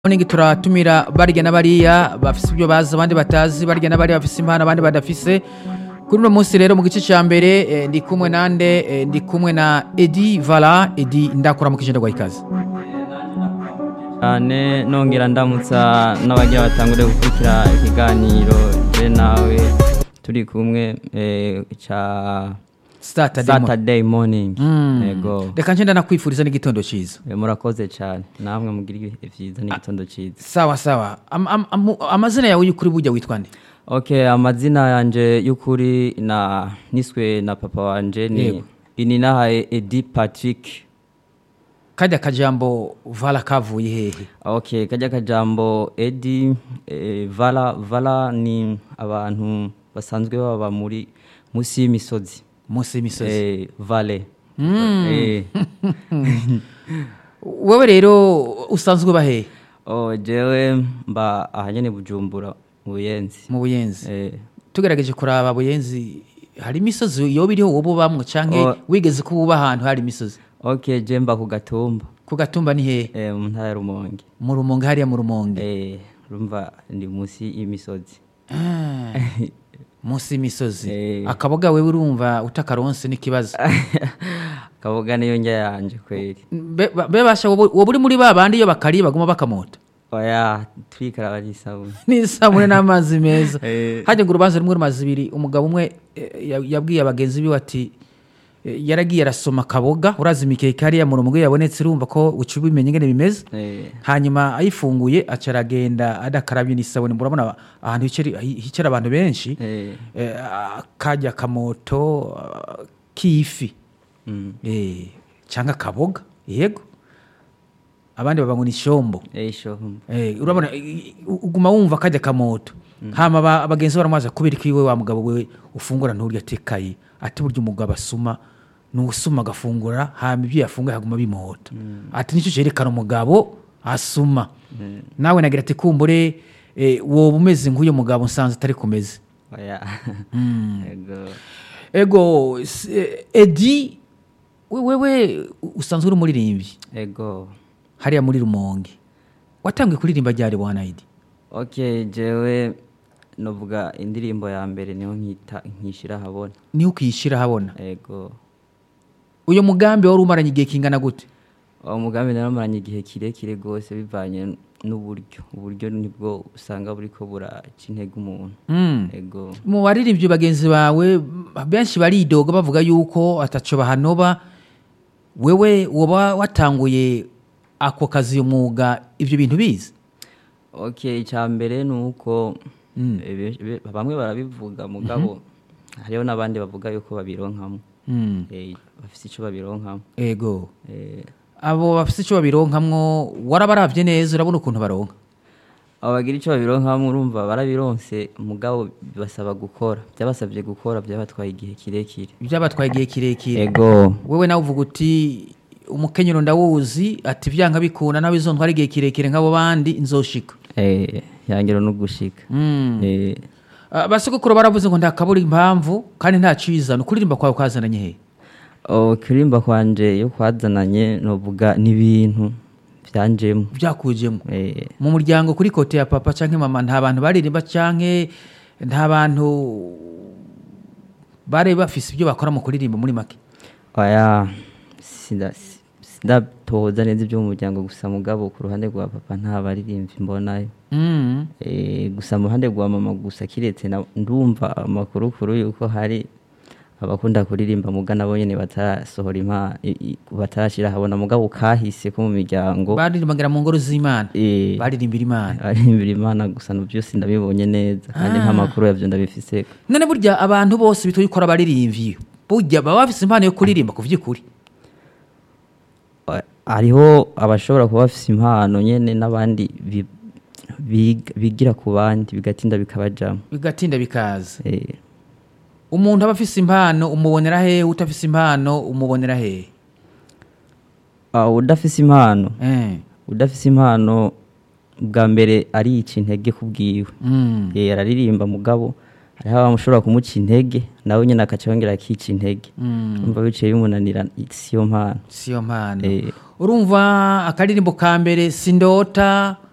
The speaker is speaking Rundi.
ningi turatumira barya na bariya bafise ibyo bazi abandi batazi barya na bariya bafise impano abandi badafise kuri uno munsi rero mu gice cya mbere eh, ndi kumwe nande eh, ndi kumwe na edi vala edi ndakura mu kijenda ikaze cyane nongera ndamutsa n'abagira batangure gukurikira ikiganiro je nawe turi kumwe eh, ca Saturday mo- saturday morning Mm. yego reka nje ndanakwifuriza n'igitondo cyiza Eh, murakoze cyane namwe mugira ibihe vyiza n'igitondo ciza sawa sawa Am- am- amu- amazina yawe y'ukuri burya witwa nde okay amazina yanje y'ukuri na niswe na papa wanje ni Yego. ininahaye edi patrick kajya kajambo vala kavuye hehe okay kajya kajambo edi eh, vala vala ni abantu basanzwe baba muri musi y'imisozi munsi y'imisozi eh, vale eh, wowe rero usanzwe uba hehe oh, jewe mba ahanyene bujumbura mu buyenzi mu buyenzi eh, tugerageje kuraba buyenzi hari imisozi yoba iriho wowe ubamwo canke Oh. wigeze kuba uba ahantu hari imisozi okay je mba ku gatumba ku gatumba ni hehe eh, mu ntara ya rumonge mu rumonge hariya mu rumonge eh, rumva ndi musi y'imisozi Ah, munsi y'imisozi Eh. akaboga wewe urumva utakaronse n'ikibazo kaboga niyo njya yanje kweli Be- ba- be basha wowe wowe uri muri ba bandi iyo bakariye baguma bakamota oya twikaraba n'isabuni n'isabune n'amazi meza Eh. hajya ngo urubanza rumwe rumaze ibiri umugabo umwe eh, ya- yabwiye abagenzi biwe ati eh, yaragiye arasoma akaboga urazi imikeke hariya mu rumonge yabonetse urumva ko uca ubimenya ingene bimeze eh, hanyuma ayifunguye aca aragenda adakarabye n'isabune murabona ahantu hicara- hicara abantu benshi eh, eh, kajya akamoto ah, k'ifi mm, eh, cyangwa akaboga yego abandi baba ngo ni ishombo eh, shohum. Eh, urabona i- i- uguma wumva kajya akamoto hama aba- abagenzi baramubaza kubera ko iwe wa mugabo we ufungura nturya atekaye ati burya umugabo asuma ni usuma agafungura hama ibyo yafunguye haguma bimuhota ati nicyo cyerekana umugabo asuma nawe nagira ati kumbure eh, woba umeze nk'uyu mugabo nsanze atari kumeze oya Ego. ego s- eh, edi we- wewe usanzwe uri umuririmbyi ego hariya muri rumonge watangiye kuririmba ryari bwana edi okay jewe novuga indirimbo ya mbere niho nkita nkishira habona niho ukiyishyira ahabona ego uyu mugambi wari umaranye igihe kingana gute uwo mugambi naramaranye igihe kirekire rwose bivanye n'uburyo uburyo nibwo usanga buriko buraca intege umuntu Mm. ego mu baririmbyi bagenzi bawe benshi baridoga bavuga yuko ataco bahanoba wewe woba watanguye ako kazi uyu mwuga ibyo bintu bizi okay icya mbere ni uko eh, be- be- bamwe barabivuga mugabo hariho n'abandi bavuga yuko babironkamo Mm. Eh, bafise ico babironkamo ego Eh, abo bafite icyo babironkamwo warabaravye neza urabona ukuntu baronka abo bagira icyo babironkamo urumva barabironse mugabo basaba gukora byabasabye gukora byabatwaye igihe kirekire byabatwaye igihe kirekire ego wewe nawe uvuga uti umukenyero ndawuzi ati vyanga bikunda nawe izontwara igihe kirekire nk'abo bandi nzoshika eh, yangiro no gushika Mm. Eh, Ah, basogokuru baravuze ngo ndakabura impamvu kandi nta cizana ukuririmba kwawe kwazananye he oh, kuririmba kwanje yo kwazananye novuga n'ibintu byanjemo byakujemo eh, mu muryango kuri kote ya papa canke mama nta bantu baririmba canke nta bantu bari bafise ibyo bakora mu kuririmba muri make oya sinda- sindatoza neza ibyo mu muryango gusa mugabo ku ruhande rwa papa nta baririmbyi mbonayo Mm. Eh, gusa mu ruhande rwa mama gusa kiretse na- ndumva amakuru kuru yuko hari abakunda kuririmba muga nabo nyene batarasohora impa i- i- batarashira habona mugabo kahise ko mu miryango baririmbagira mu ngoro z'imana eh, baririmbira imana baririmbira imana gusa no byose ndabibonye neza kandi nta makuru yavyo ndabifise none burya abantu bose bitoye ukora baririmvye burya baba bafise impano yo kuririmba ku vy'ukuri Eh, hariho abashobora kuba bafise impano nyene n'abandi bi- biga- bigira ku bandi bigatinda bikabajamo bigatinda bikaza eh, umuntu aba afise impano umubonera hehe utafise impano umubonera hehe ah, udafise impano Eh. udafise impano bwa mbere arica intege ku bwiwe Mm. Eh, araririmba mugabo hariho abamushobora kumuca intege nawe nyine akaca yongera akica intege Mm. umva biciye bimunanira siyo mpano siyo mpano Eh. urumva akaririmbo ka mbere sindota